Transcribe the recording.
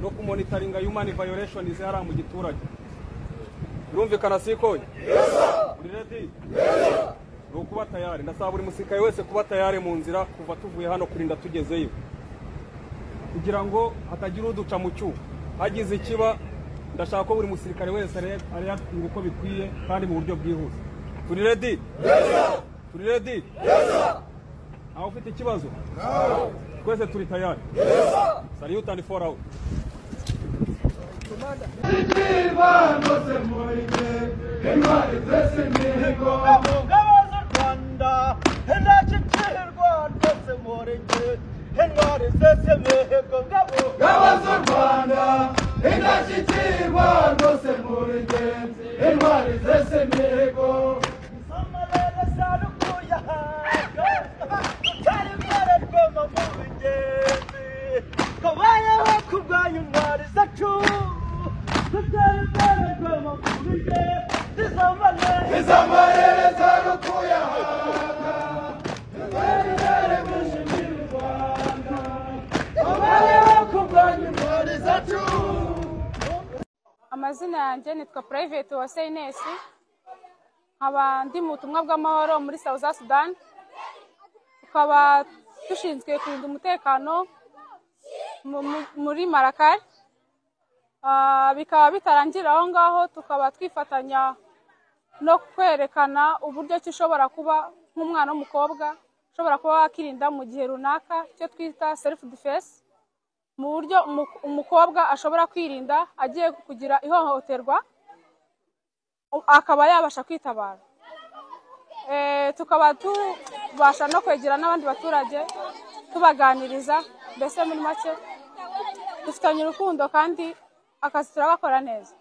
no kumonitaringa human violation zihara mu giturage birumvikana sikoye uri redi ni ukuba tayari ndasaba buri musirikare wese kuba tayari mu nzira kuva tuvuye hano kurinda tugezeyo kugira ngo hatagira uduca mu cyuho hagize ikiba ndashaka ko buri musirikare wese areba uko bikwiye kandi mu buryo bwihuse turi redi turi redi aho ufite ikibazo twese turi tayari sariyutani foru awuti Ibyibano se muhige, intwari zese imihigo. ngabo z'u rwanda indashyikirwa ndetse murenge intwari zese mihigo ngabo Ngabo z'u Rwanda, indashyikirwa rwose muhige, intwari zese imihigo. amarere zarukuye aha tutari mwararwamo mu bigezi kabayeho kurwanya intwari zacu tutari mwararwamo mu bigezi z'amarere Izo marere zarukuye ahanga, tutari byaremeshe imbere u Rwanda. Abayeho kurwanya intwari zacu. amazina yanjye nitwa Private Uwase Ines nkaba ndi mu butumwa bw'amahoro muri South Sudan tukaba dushinzwe kurinda umutekano mu- mu- muri Marakari Ah, bikaba bitarangira aho ngaho tukaba twifatanya no kwerekana uburyo ki ushobora kuba nk'umwana w'umukobwa ushobora kuba wakirinda mu gihe runaka icyo twita self defense mu buryo umu- umukobwa ashobora kwirinda agiye kugira ihohoterwa u- akaba yabasha kwitabara Eh, tukaba tubasha no kwegera n'abandi baturage tubaganiriza mbese muri make dufitanye urukundo kandi akazi turagakora neza